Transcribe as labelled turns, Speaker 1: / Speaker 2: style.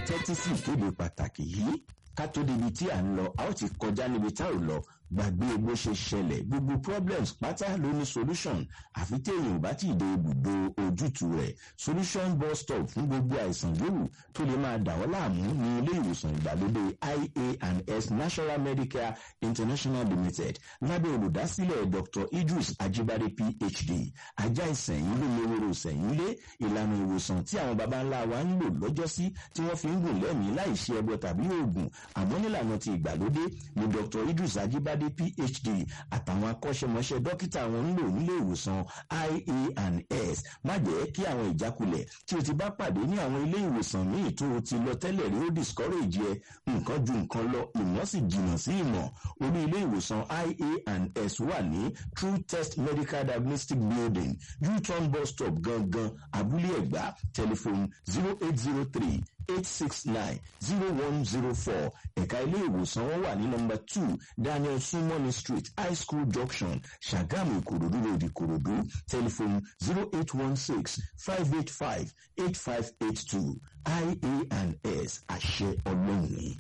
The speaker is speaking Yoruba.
Speaker 1: tẹ́tí sí ìkéde pàtàkì yìí ká tó débi tí à ń lọ a ó ti kọjá níbi tá ò lọ gbàgbé bó ṣe ṣẹlẹ̀ gbogbo problems pátá ló ní solution àfi téèyàn ò bá ti dé ibùdó ojútùú rẹ̀ solution bus stop fún gbogbo àìsàn yòówù tó lè máa dà ọ́ láàmú ní ilé ìwòsàn ìgbàlódé ia and s national medicare international limited lábẹ́ olùdásílẹ̀ dr idris ajibade phd ajá ìsẹ̀yìn ló lówóró ìsẹ̀yìn lé ìlànà ìwòsàn tí àwọn baba ńlá wa ń lò lọ́jọ́sí tí wọ́n fi ń gùn lẹ́mìí láì ṣe ẹbọ tàbí oògùn àmọ́ nílànà ti ìgbàlódé ni dr idris ajibade Adé PhD àtàwọn akọ́ṣẹ́mọṣẹ́ dókítà wọn ń lò nílé ìwòsàn IA and S má jẹ́ kí àwọn ìjákulẹ̀ tí o ti bá pàdé ní àwọn ilé ìwòsàn míì tó o ti lọ tẹ́lẹ̀ rí ó discourage ẹ nǹkan ju nǹkan lọ ìmọ̀ sì jìnnà sí ìmọ̀ orí ilé ìwòsàn IA and S wà ní True Test Medical Diagnostic Building U-turn bus stop gangan Abúlé Ẹ̀gbá telephone zero eight zero three eight six nine zero one zero four ẹ̀ka ilé ìwòsàn wọn wà ní nọmba two Daniel Sumoni Street High School Junction Ṣàgámù Ìkòròdú Road Ìkòròdú telephone zero eight one six five eight five eight five eight two IA and S àṣẹ ọlọ́run ni.